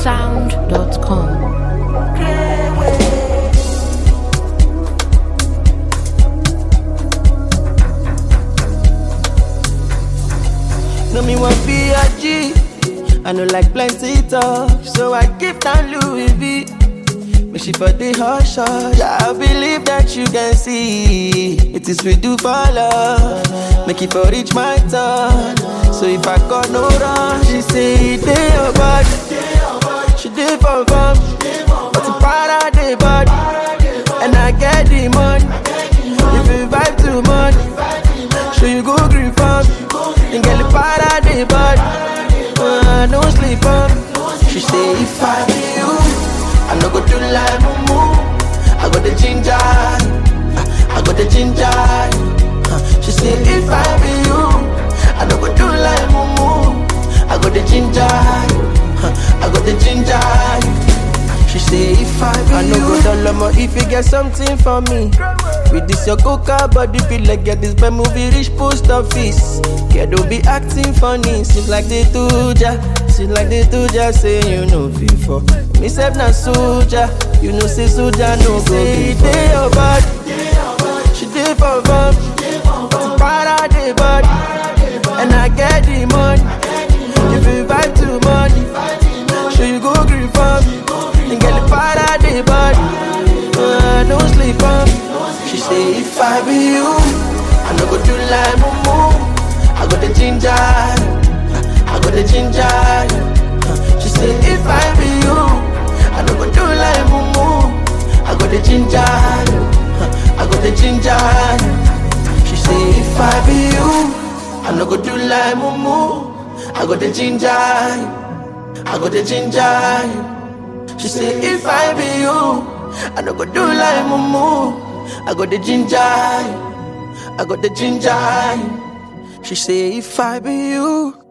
GhanaSound.com. No me want be a G. I know like plenty talk, so I give down Louis V. But she for the hush hush. I believe that you can see it is we do for love. Make it for reach my turn. So if I got no run, she say it dey your body. She did for fun, but the para dey body, and I get the money. If you vibe too much, so you go green farm. And get the para dey body, uh, no sleep on. She say if I be you, I no go do like mumu. I got the ginger, I got the ginger. Uh, She say if I be you, I no go do like mumu. I got the ginger, uh, I got the ginger. She say if I be I no go down low if you get something for me. With this your coca body feel like get this bad movie reach post office. Yeah, don't be acting funny. Seems like they do ya. Seems like they do ya. Say you know before. Me self na soldier. You know say soldier no go before. Day your body. She did for fun. But para the body. And I get the money. If you vibe too much. So you go green farm. And get the para the body. Uh, no sleep on. She say if I be you, I no go do like mumu. I got the ginger, I got the ginger. She say if I be you, I no go do like mumu. I got the ginger, I got the ginger. She say if I be you, I no go do like mumu. I got the ginger, I got the ginger. She say if I be you, I no go do like mumu. I got the ginger, I got the ginger. She say if I be you,